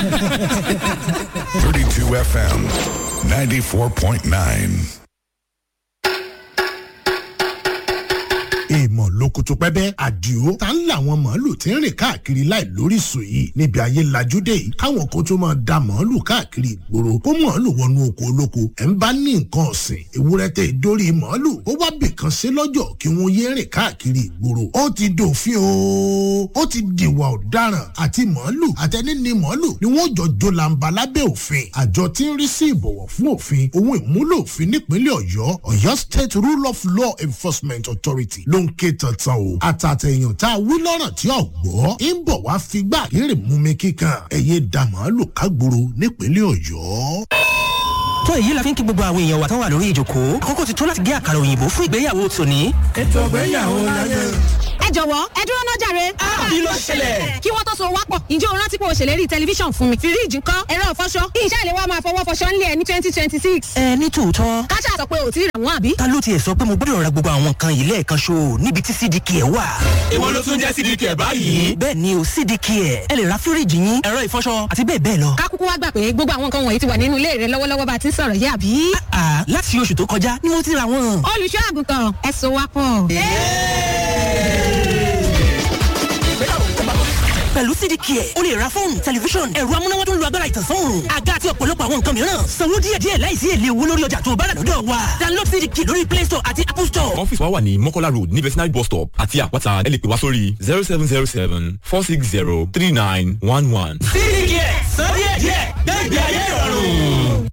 32 FM 94.9. èèmọ̀ lókùtù pẹ́bẹ́ àdìo tá ń làwọn màálù tí ń rìn káàkiri láì lóríṣìí yìí níbi ayé lajúdé yìí káwọn kan tó máa da màálù káàkiri ìgboro kó màálù wọnú oko olóko ẹ̀ ń bá ní nǹkan ọ̀sìn ewúrẹ́ tẹ ìdórí màálù ó wá bìkan sí lọ́jọ́ kí wọ́n yé rìn káàkiri ìgboro ó ti dòfin o ó ti dìwà ọ̀daràn àti màálù àtẹni ní màálù ni wọ́n jọ jólàǹbà lábẹ́ òfin àjọ tí ń rí sí ìbọ̀wọ̀ fún òfin ohun ìmúlò òfin nípínlẹ̀ ọ̀yọ́ ọ̀yọ́ state rule of law enforcement authority ló ń ké tantan o. àtàtẹ̀yàn tá a wí lọ́rọ̀ tí ò gbọ́ ń bọ̀ wá figbá kéré mú mi kíkan ẹ̀yẹ da màálù kágboro nípínlẹ̀ ọ̀yọ́. tó èyí la fi ń kí gbogbo àwọn èèyàn wa tán wà lórí ìjòkó àkókò ti tó láti gé àkàrà òyìnbó fún ìgbéyàwó tòní. ètò ìgbéyàwó láyé. ẹ jọ̀wọ́ ẹ dúró náà jàre. kí ló ṣẹlẹ̀? kí wọ́n tó so wápọ̀ ǹjẹ́ o rántí pé o ṣèlérí tẹlifíṣàn fún mi. fíríìjì ńkọ́ ẹ̀rọ ìfọṣọ kí iṣẹ́ ìléwọ́ máa fọwọ́ fọṣọ ńlẹ̀ ẹ̀ ní twenty twenty six. ẹ ní tòótọ́ káṣá sọ pé o ti rà wọ́n àbí. ta ló tiẹ̀ sọ pé mo gbọ́dọ̀ ra gbogbo àwọn nǹkan yìí lẹ́ẹ̀kan ṣo níbi tí cdk ẹ̀ wà. ìwọ ló tún jẹ́ cdk ẹ̀ báyìí. bẹ́ẹ̀ ni o cdk ẹ̀ ẹ lè ra fíríìjì yín ẹ̀rọ ìfọṣọ àti bẹ́ẹ̀ bẹ́ẹ̀ lọ. ká kúkú wá gbà pé gbogbo àwọn nǹkan wọ̀nyí ti wà nínú ilé rẹ lọ́wọ́lọ́wọ́ bá a ti ń sọ̀rọ̀ yé àbí. àà láti oṣù tó kọjá ni mo ti ra wọn. olùṣọ́ àgùntàn ẹ so wápọ̀. pẹ̀lú cdk ẹ̀ o lè ra fóònù tẹlifíṣọ̀n ẹ̀rọ amúnáwá tó ń lo agbára ìtànsán òòrùn àga àti ọ̀pọ̀lọpọ̀ àwọn nǹkan mìíràn sanwó díẹ̀díẹ̀ láìsí èlé owó lórí ọjà tó bá rà lọ́dọ̀ wa download cdk lórí play store àti apple store. ọ́fíìsì wa wà ní mọ́kọ́lá road ní vetinary bus stop àti àpáta ẹ lè pè wá sórí zero seven zero seven four six zero three nine one one. cdk sọ díẹ̀díẹ̀ gbẹ̀gbẹ̀ ayé ìrọ̀rùn.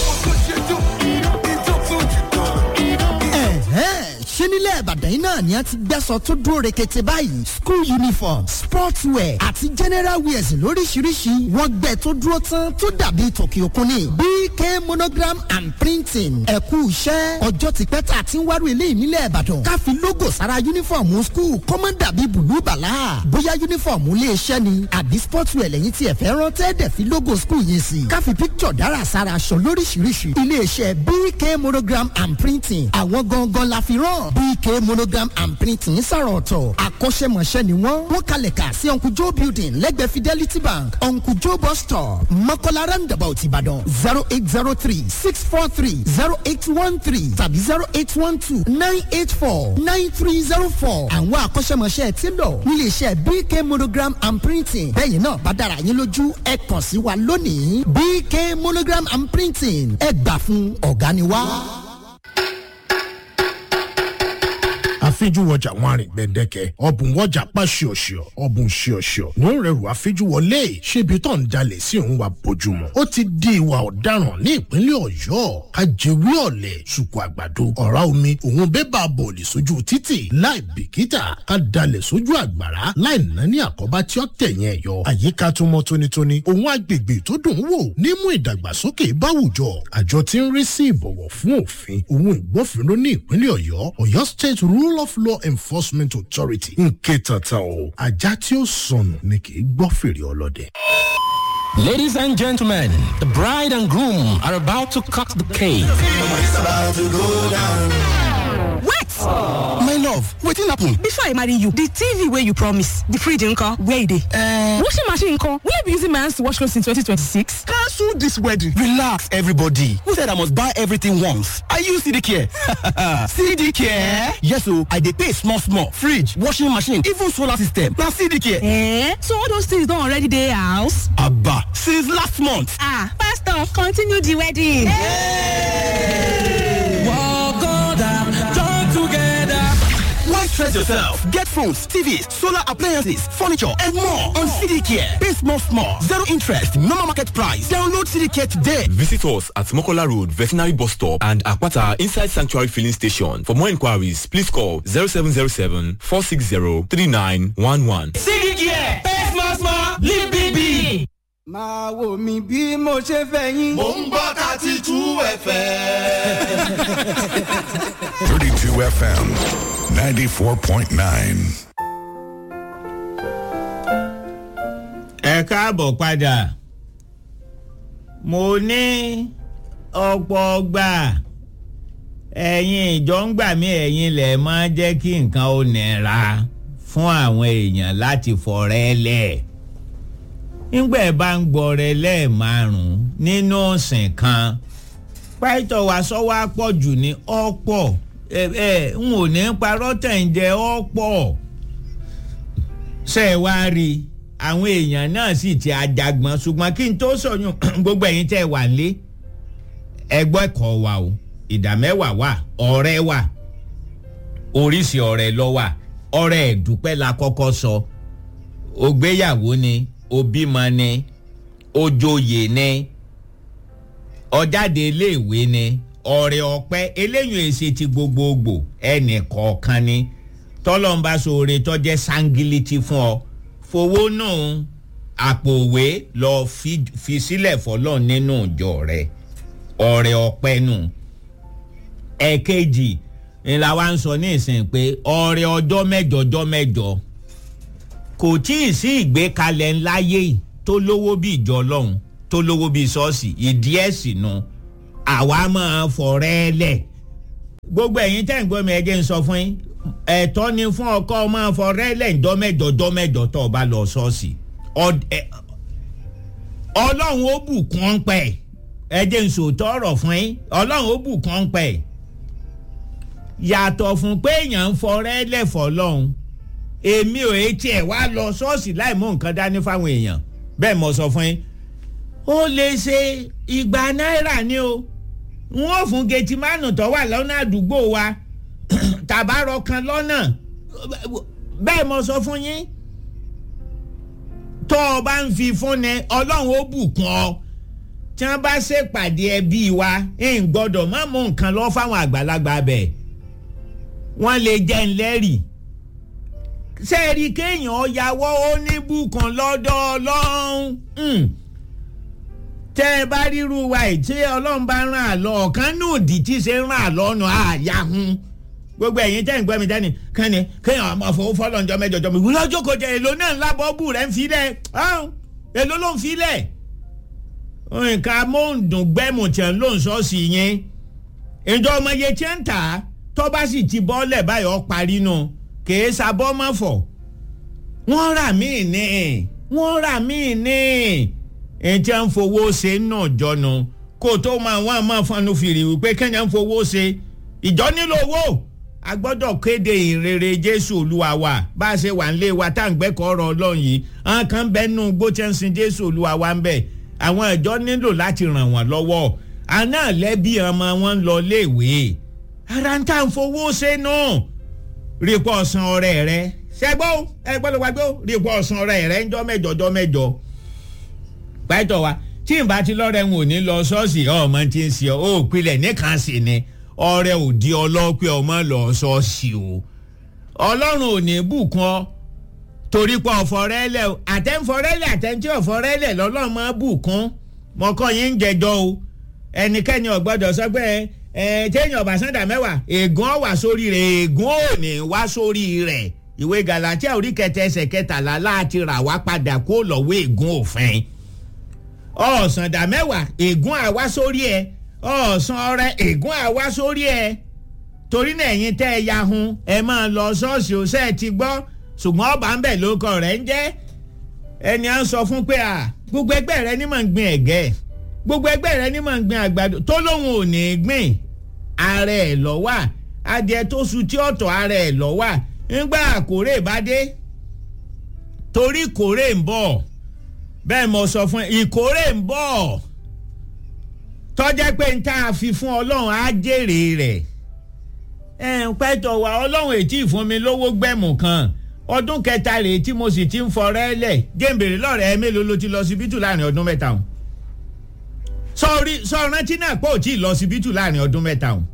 ṣé nílẹ̀ ìbàdàn yìí náà ni a ti gbẹ́sọ̀ tó dúró rekete báyìí school uniform sports wear àti general wears lóríṣiríṣi wọ́n gbẹ tó dúró tán tó dàbí tòkì òkun ni bk monogram and printing ẹ̀kú iṣẹ́ ọjọ́ ti pẹ́ tá a ti ń wárò eléyìí nílẹ̀ ìbàdàn ká fi logo sára uniform school kọ́mọ́ dàbí bùlú bàlá bóyá uniform ilé iṣẹ́ ni àbí sports wear lẹ́yìn tí ẹ fẹ́ rán tẹ́ẹ̀dẹ̀ fi logo school yẹn sí ká fi picture dára sára aṣọ lóríṣiríṣi ilé iṣẹ́ bk monogram and printing àwọn gangan la fi rán bk monogram and printing sàrọ̀ ọ̀tọ̀ akọ́ṣẹ́mọṣẹ́ ni wọ́n wọ́n kalẹ̀ kà sí uncle joe building lẹ́gbẹ̀ẹ́ fidelity bank uncle joe bus stop mọ́kànlá roundabout ìbàdàn zero eight zero three six four three zero eight one three tàbí zero eight one two nine eight four nine three zero four àwọn akọ́ṣẹ́mọṣẹ́ ti lọ nílé iṣẹ́ bk monogram and printing bẹ́ẹ̀ náà bá dára yín lójú ẹ kàn sí wa lónìí bk monogram and printing ẹ gbà fún ọ̀gá ni wá. àfijúwọjà wọn àrìn gbẹdẹkẹ ọbùn wọjà pa ṣíọṣíọ ọbùn ṣíọṣíọ ní ó rẹrù àfijúwọlé ṣébi tó ń jalè sí òun wa bójúmọ ó ti di ìwà ọ̀daràn ní ìpínlẹ̀ ọ̀yọ́ ajẹwé ọ̀lẹ̀ ṣùkú àgbàdo ọ̀rá omi òun bébà bọ̀ọ̀lì sójú títì láì bìkítà ká dalẹ̀ sójú àgbàrá láì ná ní àkọ́bá tí ó tẹ̀yìn ẹ̀yọ àyíká tó mọ́ tónítóní òun agbègbè tó dùn ún wò nímú ìdàgbàsókè báwùjọ àjọ tí ń rí sí ìbọ̀wọ̀ fún òfin òun ìgbófinró ní ìpínlẹ̀ ọ̀yọ́ ọ̀yọ́ state rule of law enforcement authority ń ké tantan o ajá tí ó sọnù ni kì í gbọ́ fèrè ọlọ́dẹ. Ladies and gentlemen, the bride and groom are about to cut the cake. wait my love wetin happen. before i marry you the tv wey you promise the fridge nko where e dey. Uh, washing machine nko wey be using my hands to wash clothes in 2026. cancel this wedding. relax everybody who said i must buy everything once i use cd care. cd care. yes o i dey pay small small fridge washing machine even solar system na cd care. Eh? so all those things don already dey house. aba since last month. ah pastor continue the wedding. Why stress yourself? Get phones, TVs, solar appliances, furniture, and more on CD Care. Pay small, small, zero interest, normal market price. Download CD Care today. Visit us at Mokola Road, Veterinary Bus Stop and Akwata Inside Sanctuary Filling Station. For more inquiries, please call 0707 460 3911. cdk ẹ̀ pay small small live big big. máa wò mí bí mo ṣe fẹ́ yín. mò ń gbọ́ thirty two fm. 32 FM 94.9. ẹ káàbọ̀ padà mo ní ọ̀pọ̀ ọgbà ẹ̀yin ìjọ ń gbà mí ẹ̀yin lẹ̀ máa jẹ́ kí nǹkan ó nira fún àwọn èèyàn láti fọ̀rẹ́ lẹ̀ nígbà ẹ bá ń gbọrẹ lẹ́ẹ̀márùn-ún nínú ọ̀sìn kan pàìtọ̀ wá sọ́wọ́ àpọ̀jù ní ọ̀pọ̀ ẹ ẹ n ò ní parọ́ tẹ̀ ń jẹ ọ̀pọ̀ ṣe é wá rí i àwọn èèyàn náà sì ti àjàgbọ́n ṣùgbọ́n kí n tó sọ̀yún gbogbo ẹ̀yin tẹ́ wà lé ẹgbọ́ ẹ̀kọ́ wa o ìdá mẹ́wàá wà ọ̀rẹ́ wà oríṣi ọ̀rẹ́ lọ wà ọ̀rẹ́ ẹ̀dúpẹ́ la kọ́kọ́ sọ ògbéyàwó ni òbímọ ni ojoyè ni ọjáde iléèwé ni ọ̀rẹ́ ọ̀pẹ eléyìí èsì ti gbogbogbò ẹnì kọ̀ọ̀kan ni tọ́lọ́mbà sóore tọ́jẹ́ sangiliti fún ọ fowó náà àpò òwe lọ fi sílẹ̀ fọlọ́ nínú ìjọ rẹ̀ ọ̀rẹ́ ọ̀pẹ nù ẹ̀kejì ńlá wa ń sọ ní ìsìn pé ọ̀rẹ́ ọjọ́ mẹ́jọ ọjọ́ mẹ́jọ kò tí ì sí ìgbékalẹ̀ ńláyé tó lówó bí ìjọ ọlọ́run tó lówó bí ṣọ́ọ̀ṣì ìdí ẹ̀sìn nu àwa máa fọ̀rẹ́ lẹ̀ gbogbo ẹ̀yin tẹ́ ń gbọ́ mi ẹ jẹ́ ń sọ fún yín ẹ̀tọ́ ni fún ọkọ máa fọ̀rẹ́ lẹ̀ ńjọ́ mẹ́jọ ọjọ́ mẹ́jọ tó o bá lọ ṣọ́ọ̀ṣì ọlọ́run ó bùkún ọ́n pẹ́ ẹ jẹ́ ń sòótọ́ ọ̀rọ̀ fún yín ọlọ́run ó bùkún ọ́n pẹ́ yàtọ̀ fún pé èèyàn ń fọ̀rẹ́ lẹ̀ fọlọ́run èmi ò etí ẹ̀ wá lọ ṣọ́ọ̀ṣì láì mú nǹkan dání fáwọn èèyàn bẹ́ẹ̀ mo sọ fún yín ó lè ṣe igba náírà ni o n ó fún gẹtìmánù tó wà lọ́nà àdúgbò wa tàbárọ̀ kan lọ́nà bẹ́ẹ̀ mo sọ fún yín tó o bá ń fi fúnni ọlọ́run ó bùkún ọ tí wọ́n bá ṣèpàdé ẹbí wa ń gbọ́dọ̀ má mú nǹkan lọ fáwọn àgbàlagbà bẹ́ẹ̀ wọ́n lè jẹ́ ńlẹ́rìí sẹ́ẹ̀rì kéèyàn yàwọ́ ó ní bùkún lọ́dọ̀ ọlọ́run tẹ́ ẹ bá ríru wa ẹ̀ tí ọlọ́run bá ràn án lọ ọ̀kan nù dì tí ṣe ràn án lọ́nà àyà hun gbogbo ẹ̀yin tẹ́ ń gbọ́ mi dání kẹ́ni kéèyàn ọmọ fowó fọlọ́ njọ́ mẹ́jọ jọ́ mi wúlọ́ jókòó jẹ èlò náà ńlá bọ́ọ̀bù rẹ̀ ń filẹ̀ èlò ló ń filẹ̀ nǹkan amóhùndùn gbẹ́mù tí ń lò ń sọ́ọ̀sì yẹn ìjọ ọmọ yẹn tí ń tà tó bá sì ti bọ́ọ̀lẹ̀ báyọ̀ parí nù kèé sabọ́ mọ́ fọ̀ wọ́n rà míì ní wọ́n rà míì ní ẹ̀jẹ̀ ń fowó ṣe náà jọnu kó tó máa wọ́n máa fọnù fìrì wípé kẹ́nyà ń fowó ṣe ìjọ nílò owó a gbọ́dọ̀ kéde ìrere jésù olúwa wa bá a ṣe wà nílé wa tá à ń gbẹ́kọ̀ọ́ ọ̀rọ̀ ọlọ́run yìí àwọn kan bẹ́ẹ̀ nù gbóchẹ́nsìn jésù olúwa wa ń bẹ̀ àwọn ìjọ nílò láti ràn wọ́n lọ́wọ́ àná lẹ́bí ọmọ wọn ń lọ léèwé ara ń tà ń fowó ṣe náà rí pọ̀ ọ̀sán ọ̀rẹ́ rẹ ṣẹ́gbọ́ ẹ gbọ́dọ̀ wá gbọ́ rí pọ̀ ọ̀sán ọ̀rẹ́ rẹ ńjọ́ mẹ́jọ jọ́ mẹ́jọ pẹ́tọ̀ wa tí n bá ti lọ́rẹ̀ ń wò ní lọ ṣọ́ọ̀ṣì ọmọ tí ń ṣe ó pilẹ̀ nìkan sí ni ọrẹ ò di ọlọ́pẹ́ ọmọ lọ ṣọ́ọ̀ṣì o ọlọ́run ò ní bùkún ọ torí pé ọ̀fọ̀rẹ́lẹ̀ àtẹ̀ǹfọ̀rẹ́lẹ̀ àtẹ̀ǹtì ọ̀fọ̀rẹ́lẹ̀ lọ́lọ́run máa bùkún mọ́kọ́ yín ń jẹjọ́ o ẹnikẹ́ni ọ̀gbọ́dọ̀ sọ pé ẹ téèyàn ọba sanda mẹ́wàá ègún ọ̀wà sórí rẹ̀ ègún ò ní wá sórí rẹ̀ ìwé galatia orí kẹtẹ ẹsẹ̀ kẹtàlá láti rà wá padà kó lọ́wọ́ ègún òfin ọ̀sàndà mẹ́wàá ègún àwa sórí ẹ ọ̀sán ọrẹ ègún àwa sórí ẹ torí náà ẹ̀yin tẹ́ ẹ yahun ẹ máa lọ ṣọ́ọ̀ṣì ọ̀sẹ̀ ti gbọ́ ṣùgbọ́n ọba ń bẹ̀ lóko rẹ̀ ń jẹ́ ẹni à ń sọ fún pé à gbogbo ẹgbẹ́ rẹ ní mọ̀ ń gbin ẹ̀gẹ́ gbogbo ẹgbẹ́ rẹ ní mọ̀ ń gbin àgbàdo tó lóun ò ní gbìn ara ẹ̀ lọ wà adìẹ tó su tí ọ̀tọ̀ ara ẹ̀ lọ wà ńgbà àkórè bá dé torí kórè ń bọ̀ bẹ́ẹ̀ mo sọ fún ẹ ìkórè ń bọ̀ tọ́jẹ́ pé n tá a fi fún ọlọ́run á jèrè rẹ̀ ẹ̀ ń pẹ́tọ̀ wá ọlọ́run ètí ìfún mi lówó gbẹ̀mù kan ọdún kẹta rèé tí mo sì ti ń fọrẹ́ lẹ̀ géńbèrè lọ́rẹ̀ ẹ mélòó ló ti lọ síbítù láàrin ọdún mẹ́ta o sọrí sọrántí náà pé ò tí ì lọ síbítù láàrin ọdún mẹ́ta o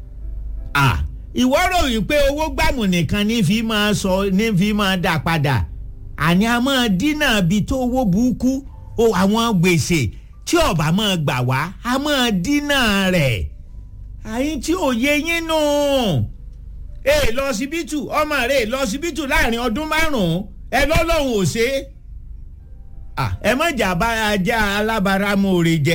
à ìwọ ròyìn pé owó gbàmù nìkan ní fi máa sọ ní fi máa dà padà àní a máa dínà bí tó owó burúkú o àwọn gbèsè tí ọba máa gbà wá a máa dínà rẹ̀ àyín tí ò yé yín nù ẹ lọ síbítù ọmọ rẹ lọ síbítù láàrin ọdún márùn-ún ẹ lọ́lọ́run ò ṣe é ẹ má jà bá ajá alábàárámọ̀ọ́rẹ́ jẹ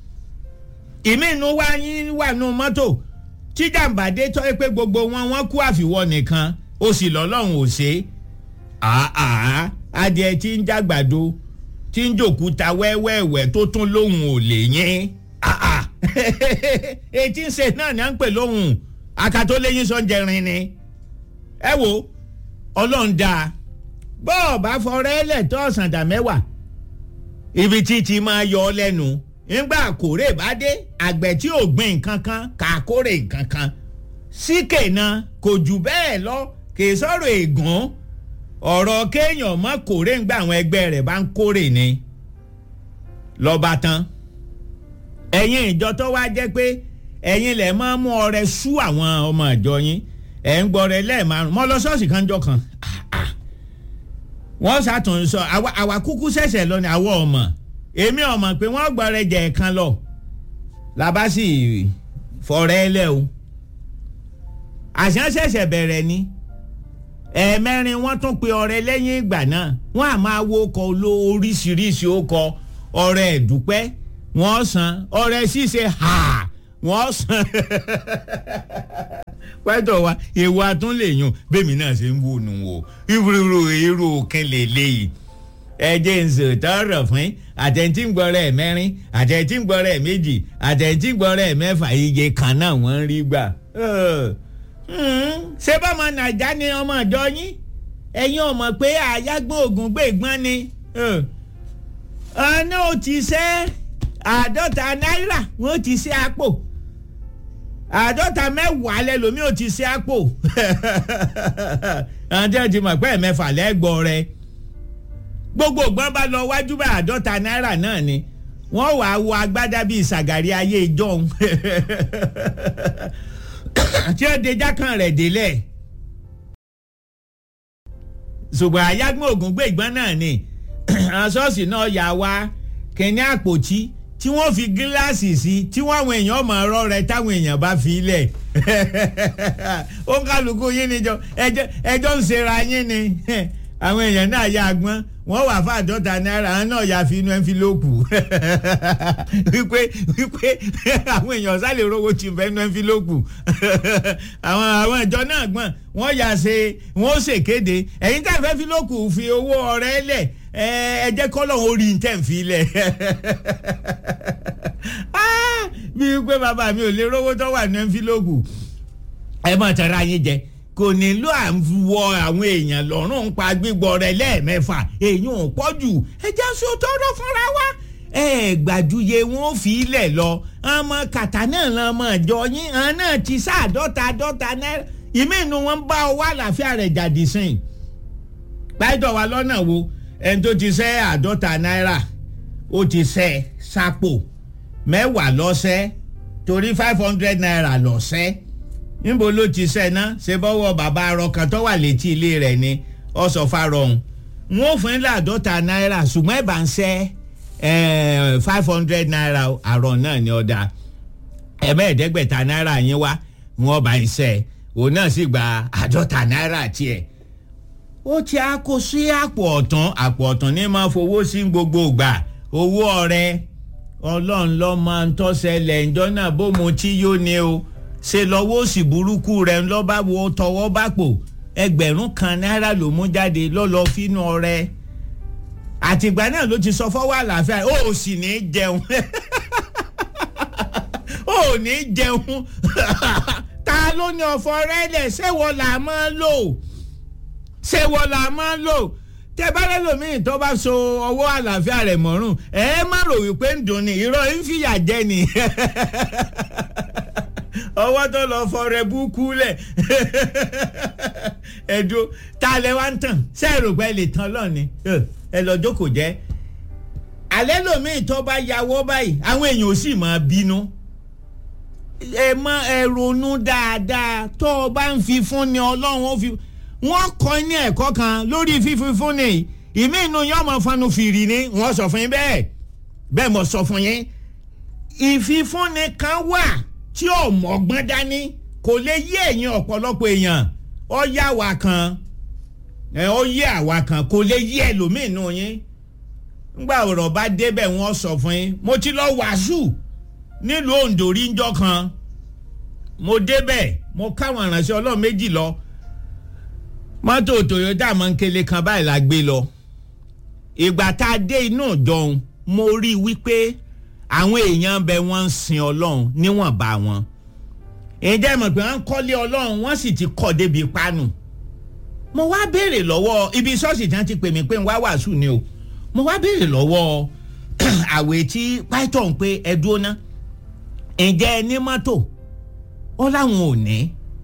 ìmí inú wa yín wà nù mọ́tò tí jàǹbá dé tọ́ pé gbogbo wọn wọ́n kú àfiwọ́ nìkan ó sì lọ́lọ́run ò ṣe é àá adìẹ tí ń jàgbàdo tí ń jòkúta wẹ́wẹ́wẹ́ tó tún lóhùn ò lè yín etí ń ṣe náà ni à ń pè lóhùn akató lẹ́yìn sọ́njẹrin ni ẹ wo ọlọ́run dáa bọ́ọ̀ bá fọrẹ́ lẹ̀ tó ọ̀sán dà mẹ́wàá ibi tí ti máa yọ ọ lẹ́nu nígbà kórè bá dé àgbẹ̀ tí ò gbìn nǹkan kan kà á kórè nǹkan kan síkè náà kò jù bẹ́ẹ̀ lọ kì í sọ̀rọ̀ ègún ọ̀rọ̀ kéèyàn mọ́ kórè ńgbà àwọn ẹgbẹ́ rẹ̀ bá ń kórè ni lọ́ba tán ẹ̀yin ìjọ tó wá jẹ́ pé ẹ̀yin lẹ̀ máa mú ọrẹ sú àwọn ọmọ ìjọ yín ẹ̀ ń gbọ́rẹ̀ lẹ́ẹ̀márùn mọ́ lọ ṣọ́ọ̀ṣì kan jọ kan wọ́n ṣàtún sọ àwa kúkú ṣẹ̀ṣẹ̀ lọ ni àwọ̀ ọmọ èmi ọmọ pé wọ́n gbọ́rẹ̀ jẹ̀ kan lọ làbá sì fọ̀rẹ́ lẹ́ o àṣà ṣẹ̀ṣẹ̀ bẹ̀rẹ̀ ni ẹ̀ẹ̀mẹrin wọ́n tún pe ọrẹ lẹ́yìn ìgbà náà wọ́n á máa wo ọkọ̀ oló oríṣiríṣi ọkọ̀ ọrẹ ẹ̀dúpẹ́ wọ́n san ọrẹ ṣíṣe ha wọ́n san pẹ́tọ̀ wa ewu atún lè yùn bẹ́ẹ̀mi náà ṣe ń wò nù o irú irú òkín lè léyìí ẹjẹ ń sọ tọrọ fún àtẹ̀ntì ń gbọ́rọ̀ ẹ̀ mẹ́rin àtẹ̀ntì ń gbọ́rọ̀ ẹ̀ méjì àtẹ̀ntì ń gbọ́rọ̀ ẹ̀ mẹ́fà iye kan náà wọ́n ń rí gbà. ṣé bọ́mọ nàìjà ni ọmọ ìjọ yín ẹ̀yin ọmọ pé àyágbó ògùn gbé gbọ́n ni ọ̀nà ò ti ṣe àádọ́ta náírà wọ́n ti ṣe àpò àádọ́ta mẹ́wàá lẹ́lòmí ò ti ṣe àpò àti ẹ̀ ti mọ̀ pé ẹ̀mẹ́fà lẹ́gbọ̀ọ́ rẹ gbogbo ògbọ́n bá lọ wájú bá àádọ́ta náírà náà ni wọ́n wà á wọ agbádá bíi ìsàgàrí ayé ìjọun tí ó dejá kan rẹ̀ délẹ̀ ṣùgbọ́n àyágbọ́n ògùn gbé ìgbọ́n náà ni ṣọ́ọ̀ṣì náà yà wá kìnní àpòtí tí wọ́n fi gíláàsì sí tí wọ́n àwọn èèyàn mọ̀ ọ́rọ́ rẹ táwọn èèyàn bá fi lẹ̀ ó ń kálukú yín níjọ ẹjọ́ ń ṣera yín ni àwọn èèyàn náà yà gbọ́n wọ́n wà fún àádọ́ta náírà àwọn náà yà fi inú ẹ́ńfílópù wípé wípé àwọn èèyàn sálè rówó ti fẹ́ inú ẹ́ńfílópù àwọn àwọn ìjọ náà gbọ́n wọ́n yà ṣe wọ́n ṣèkéde ẹ̀yin tẹ́ fẹ́ fílópù fi owó ọ̀rẹ́ lẹ̀ ẹ jẹ́ kọ́lọ̀ orí tẹ̀ ń fi lẹ̀ bí wípé bàbá mi ò lè rówó tó wà ní ẹ́ńfílópù ẹ mọ̀ tẹ́ra yín jẹ kò nílò à ń wọ àwọn èèyàn lọ́rùn pa gbígbọ́ rẹ lẹ́ẹ̀mẹ́fà èèyàn ò pọ̀ jù ẹja sí o tọ́rọ fúnra wa ẹ gbàdúyè wọn fi ilẹ̀ lọ ọmọ kàtà náà lọmọ ìjọ yín àwọn náà ti sáàdọ́ta àdọ́ta náírà ìmí inú wọn bá ọ wá àlàáfíà rẹ̀ jáde sìn báyìí wa lọ́nà wo ẹni tó ti sẹ́ àdọ́ta náírà ó ti sẹ́ sápò mẹ́wàá lọ́sẹ́ torí five hundred naira lọ́sẹ́ níbo ló ti sẹ́ ná ṣe bọ́wọ́ bàbá arọ kan tó wà létí ilé rẹ̀ ni ọ̀sọ̀ farọ̀hún wọn ò fún ilé àádọ́ta náírà ṣùgbọ́n ẹ̀ bá ń sẹ́ five hundred naira àrọ̀ náà ni ọ̀dà ẹ̀mẹ́ẹ̀ẹ́dẹ́gbẹ̀ta náírà yín wá wọn bá ń sẹ́ òun náà sì gba àádọ́ta náírà tiẹ̀ ó ti á kó sí àpò ọ̀tún àpò ọ̀tún ní máa fowó sí gbogbo ìgbà owó ọ̀rẹ́ ọlọ́run lọ́ máa ń tọ́sẹ̀lẹ̀ ǹjọ́ náà bó mo tí yóò ní o ṣe lọ́wọ́ òsì burúkú rẹ̀ ń lọ́ba wo tọwọ́ bá pò ẹgbẹ̀rún kan náírà ló mú jáde lọ́lọ́ fínú ọrẹ àtìgbà náà ló ti sọ fọwọ́ àlàáfíà ó sì ní jẹun ó ní jẹun ta ló ní ọ̀fọ̀ rẹ́lẹ̀ ṣé wọ́n là máa lò ṣé wọ́n là máa lò tẹ bá lẹ́lòmíì tó bá so ọwọ́ àlàáfíà rẹ̀ mọ́rùn ẹ má rò wípé ń dùn ní irọ́ ń fìyà jẹ ni ọwọ́ tó lọ fọrẹ búkú lẹ̀ ẹ̀dùn ta lẹ wá ń tàn sẹ́ẹ̀rù pẹ́ lè tán lọ́ni ẹ lọ jókòó jẹ́ alẹ́ lòmíì tó bá yàwọ́ báyìí àwọn èèyàn ò sì máa bínú ẹ mọ ẹ ronú dáadáa tó o bá ń fi fún ni ọlọ́run ó fi wọ́n kọ́ ní ẹ̀kọ́ kan lórí fífi fún ni ìmí inú yín ọmọ fanu fìrì ni wọ́n sọ fún yín bẹ́ẹ̀ bẹ́ẹ̀ mo sọ fún yín ìfifúnni kan wà tí ò mọ̀gbọ́n dání kò lè yé ẹ̀yin ọ̀pọ̀lọpọ̀ èèyàn ó yá wa kan ẹ ó yé àwa kan kò lè yé ẹlòmíì nù yín ngbà ọ̀rọ̀ bá débẹ̀ wọ́n sọ fún yín mo ti lọ wàásù nílùú Oǹdó rí njọ́ kan mo débẹ̀ mo káwọn ìránṣẹ́ Ọlọ́run méjì lọ mọ́tò Toyota mọ́ńkele kan báyìí la gbé lọ ìgbà tá a dé inú ìjọun mo rí i wípé àwọn èèyàn bẹ wọ́n ń sin ọlọ́run níwọ̀nba wọn ǹjẹ́ mọ̀ pé wọ́n ń kọ́lé ọlọ́run wọ́n sì ti kọ́ débi pánù mo wá béèrè lọ́wọ́ ibi ṣọ́ọ̀ṣì tí wọ́n ti pè mí pé ń wá wàásù ni o mo wá béèrè lọ́wọ́ àwẹ̀ tí python pé ẹ dúró ná ǹjẹ́ ẹ ní mọ́tò ó láwọn ò ní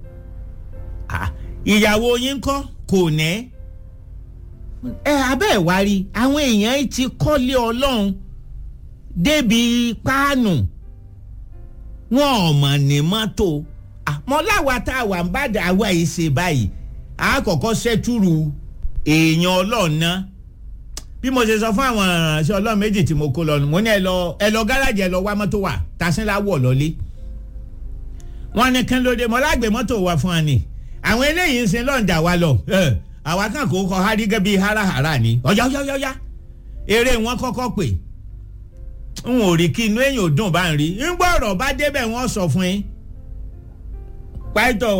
ìyàwó yín kọ́ kò ní ẹ abẹ́ ẹ̀ wá rí àwọn èèyàn ti kọ́lé ọlọ́run débi páànù wọn ò mọ̀ ní mọ́tò àmọ́ láwa tá a wà ń bá dà wá yìí ṣe báyìí àkọ́kọ́ ṣẹ́túrù èèyàn ọlọ́run náà bí mo ṣe sọ fún àwọn ìrànṣẹ́ ọlọ́run méjì tí mo kó lọ mo ní ẹ lọ ẹ lọ gáràjì ẹ lọ wá mọ́tò wà tasínlá wọ̀ lọ́lé wọ́n ní kí ló dé mọ́ lágbè mọ́tò wà fún wa ni àwọn eléyìí ń sin lọ́njà wa lọ àwa kan kò kọ hárígẹ́ bíi háráhárá ni ọ̀yá ọ̀yá ọ̀yá eré wọn kọ́kọ́ pè n ò rí kí inú èèyàn ò dùn bá ń rí ń gbọ́ ọ̀rọ̀ bá débẹ̀ wọ́n sọ fún yín pàìtọ́